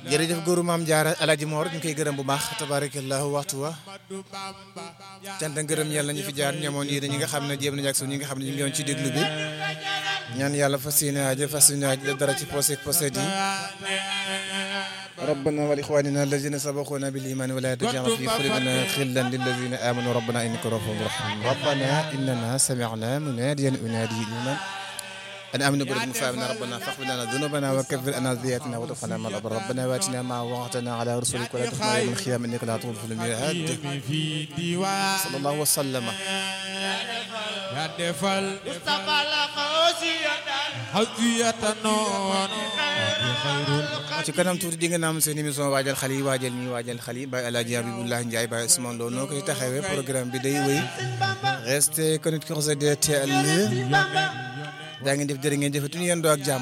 jërëjëf góoru maam jaara alaaji moor ñu koy gërëm bu baax tabarakallahu waxtu wa cant ngërëm yàlla ñu fi jaar ñamoon yéen ñi nga xam ne jéem nañu ak ñi nga xam ne ñu ngi woon ci déglu bi ñaan yàlla fas yéene aajo fas yéene aajo def dara ci posé posé yi ربنا ولإخواننا الذين سبقونا بالإيمان ولا تجعل في قلوبنا غلا للذين آمنوا ربنا إنك رؤوف رحيم ربنا إننا سمعنا مناديا ينادي لمن أن آمنوا بربكم فآمنا ربنا فاغفر لنا ذنوبنا وكفر عنا سيئاتنا وتوفنا مع الأبرار ربنا وآتنا ما وعدتنا على رسلك ولا تخزنا يوم القيامة إنك لا تخلف الميعاد صلى الله وسلم ya defal xasiyata noon ci kanam tuuti di nga naam seen émission waajal xale yi waajal ñi waajal xale yi Baye El Hadj Abibullah Ndiaye Baye Ousmane Lo noo koy taxawee programme bi day wéy restez connectés DTL daa ngeen def jërë ngeen jëfatuñu yendoo ak jàmm